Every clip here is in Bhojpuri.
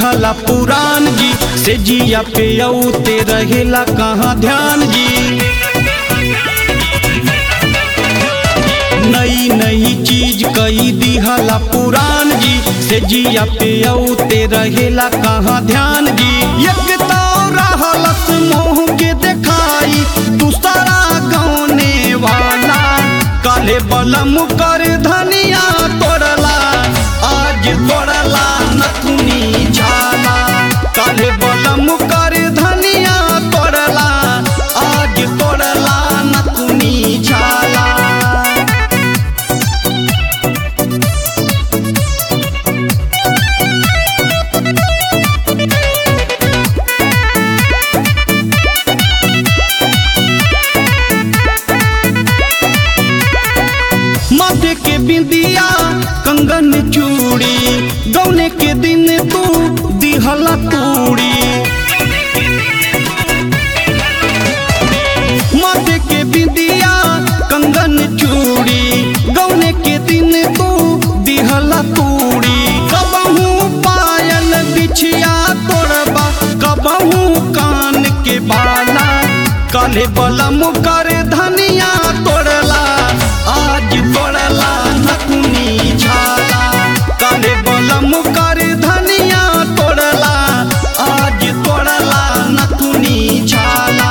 दिहला पुरान जी से जिया पे औते रहेला कहाँ ध्यान जी नई नई चीज कई दिहला पुरान जी से जिया पे औते रहेला कहाँ ध्यान जी एक तो रहलस मोह के देखाई दूसरा गौने वाला काले बलम कर धनिया तोड़ला आज तोड़ला नथुनी झाला काले बलम कर धनिया तोड़ला आज तोड़ला नथुनी झाला माथे के बिंदिया कंगन चूड़ी गौने के दिन तू दिहला तूड़ी माथे के बिंदिया कंगन चूड़ी गौने के दिन तू दिहला तूड़ी कबहू पायल बिछिया तोड़बा कबहू कान के बाला काले बलम कर धनिया तोड़ला आज तोड़ला नकुनी झाला काले बलम कर धनिया तोड़ला आज तोड़ला नकुनी झाला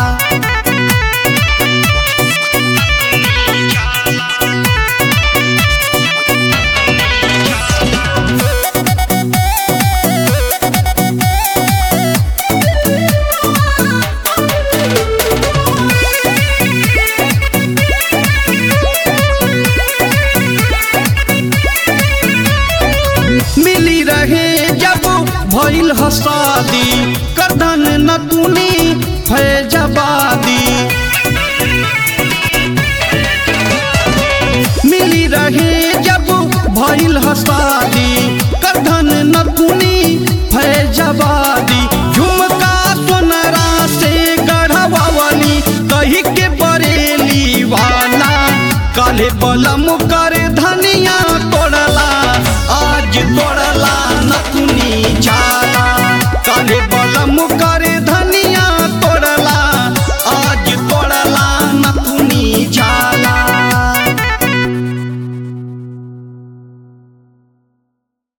मिली रहे जब भइल हसादी करदन नतुनी फैजबादी मिली रहे जब भइल हसादी करदन नतुनी फैजबादी झुमका सोनरा से गढ़वावली कही के बरेली वाला काले बलम कर